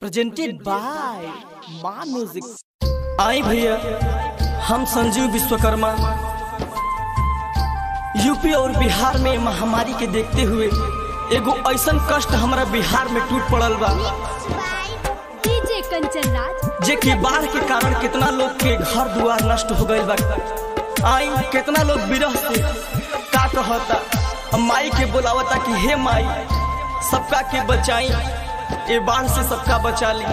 presented by माँ music आई भैया हम संजीव विश्वकर्मा यूपी और बिहार में महामारी के देखते हुए एगो ऐसन कष्ट हमारा बिहार में टूट पड़ल बा डीजे कंचन राज जे कि बाढ़ के कारण कितना लोग के घर दुआर नष्ट हो गईल बा आई कितना लोग विरह से का कहता अब माई के बुलावता कि हे माई सबका के बचाई ए बाढ़ से सबका बचा ली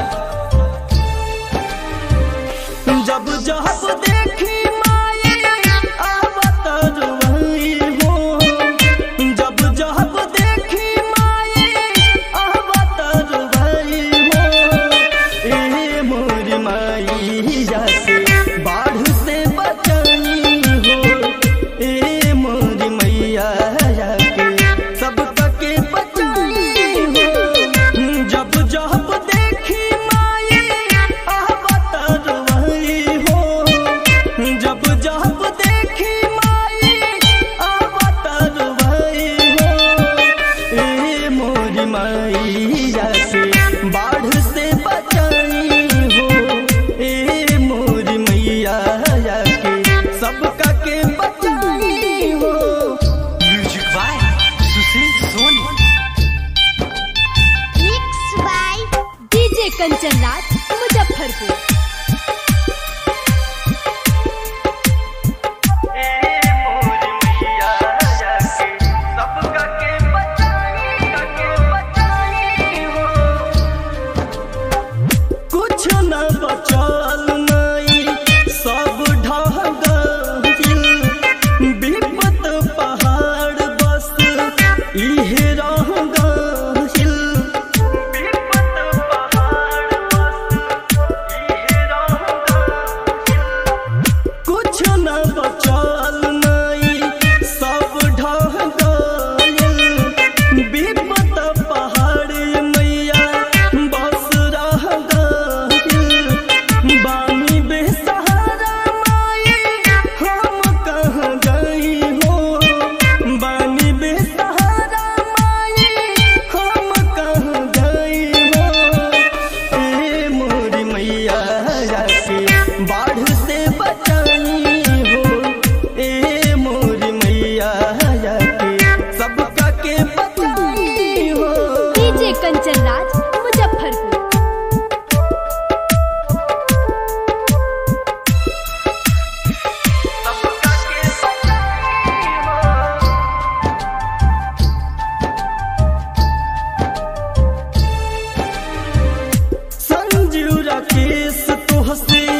जब जब देखी माई आवत रुई हो जब जब देखी माई आवत रुई हो ए मोर माई से बाढ़ से बचाई हो ए मोर मैया के सब के बचाई हो जब जब देखी माई आवत रुई हो जब जब देखी माई आवत रुई हो ए मोर मैया से बाढ़ से बचाई हो ए मोर मैया के सबका के बचाई हो music by Sushil Soni mix by DJ Kanchan Raj Muzaffarpur कुछ न बचल नहीं सब ढह गइल विपत पहाड़ बस इहे रह गइल विपत पहाड़ बस इहे रह कुछ न बचल नहीं सब ढह गइल विपत पहाड़ मैया बस रह गइल बानी बेसहारा माई हम कहाँ गई हो बानी बेसहारा माई हम कहाँ गई हो ए मोरी मैया के बाढ़ से बचाई हो ए मोरी मैया के सबका के बचाई हो डीजे कंचन राज मुजफ्फरपुर सबका के बचाई हो संजीव राकेश तुहसे